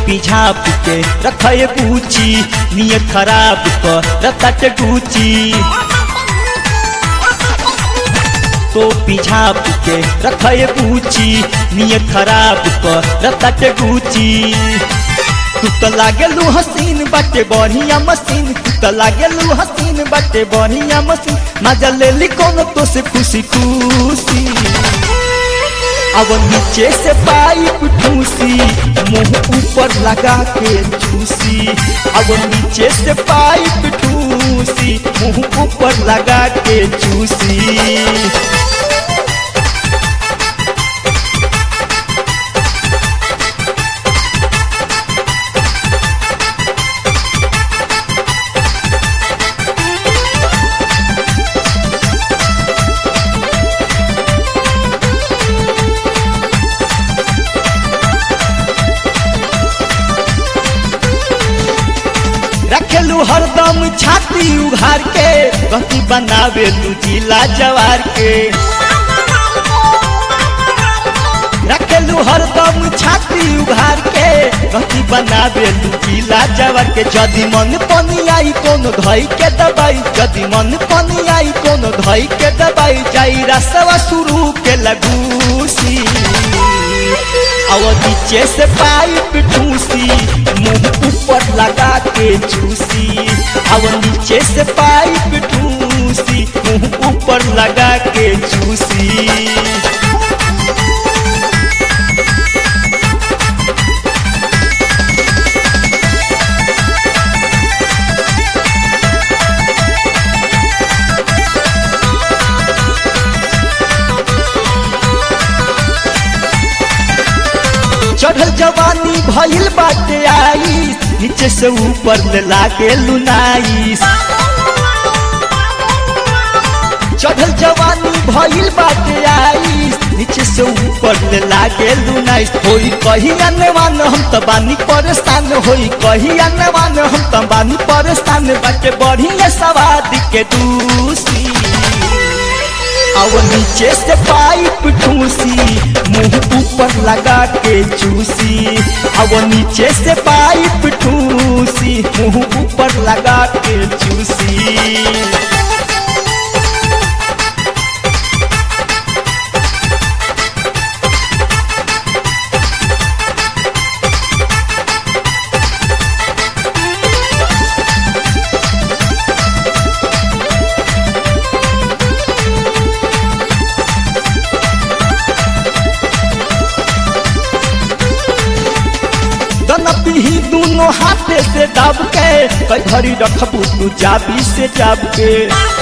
झाप के रखे पूछी नियत खराब क रतट गुची तो झाप के रखे पूछी नियत खराब क रतट गुची तू तो लागेलू हसीन बाटे बढ़िया मशीन तू तो लागेलू हसीन बाटे बढ़िया मशीन मजा ले ली कोनो तो से खुशी खुशी अब नीचे से पाइप ठूसी मुंह ऊपर लगा के चूसी अब नीचे से पाइप ठूसी मुंह ऊपर लगा के चूसी रखेलू हरदम छाती उघार के गति बनावे लू जिला जवार के रखेलू हरदम छाती उघार के गति बनावे लू जिला जवार के जदि मन पनी आई कोनो धई के दबाई जदि मन पनी आई कोनो धई के दबाई जाई रसवा शुरू के लगूसी और नीचे से पाइप ठूसी मुंह ऊपर लगा के चूसी और नीचे से पाइप ठूसी मुंह ऊपर लगा के चूसी चढ़ल जवानी भइल बाटे आई नीचे से ऊपर ले लागे लुनाई चढ़ल जवानी भइल बाटे आई नीचे से ऊपर ले लागे लुनाई होई कही अनवान हम त बानी परेशान होई कही अनवान हम त बानी परेशान बाटे बढ़िया सवाद के दूसी और नीचे से पाइप ठूसी मुंह ऊपर लगा के चूसी और नीचे से पाइप ठूसी मुंह ऊपर लगा के चूसी दनपी दोनों हाथे से दाब के कई घड़ी रखबू तू जाबी से जाब के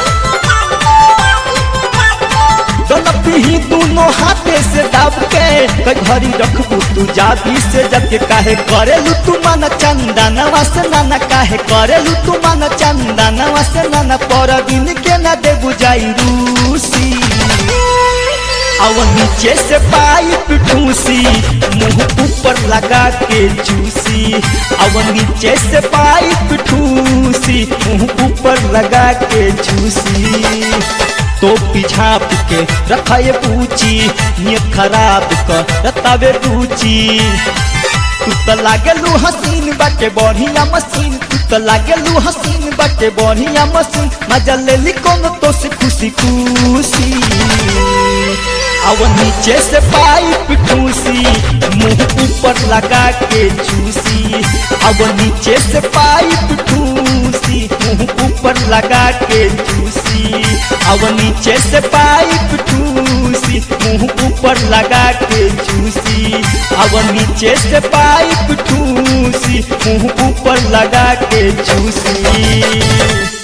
दनपी दोनों हाथे से दाब के कई घड़ी रखबू तू जाबी से जब के काहे करेलू तू मन चंदनवा से नाना काहे करेलू तू मन चंदनवा से नाना पर दिन के ना दे बुझाई रूसी और नीचे से पाइप ठूसी मुंह ऊपर लगा के चूसी और नीचे से पाइप ठूसी मुंह ऊपर लगा के चूसी तो पिछाप के रखाए पूछी नियत खराब कर रतावे रुचि तू तो लागेलू हसीन बाटे बढ़िया मशीन तू तो लागेलू हसीन बाटे बढ़िया मशीन मजा ले ली कोनो तो से खुशी खुशी और नीचे से पाइप ठूसी मुंह ऊपर लगा के चूसी और नीचे से पाइप ठूसी मुंह ऊपर लगा के चूसी और नीचे से पाइप ठूसी मुंह ऊपर लगा के चूसी और नीचे से पाइप ठूसी मुंह ऊपर लगा के चूसी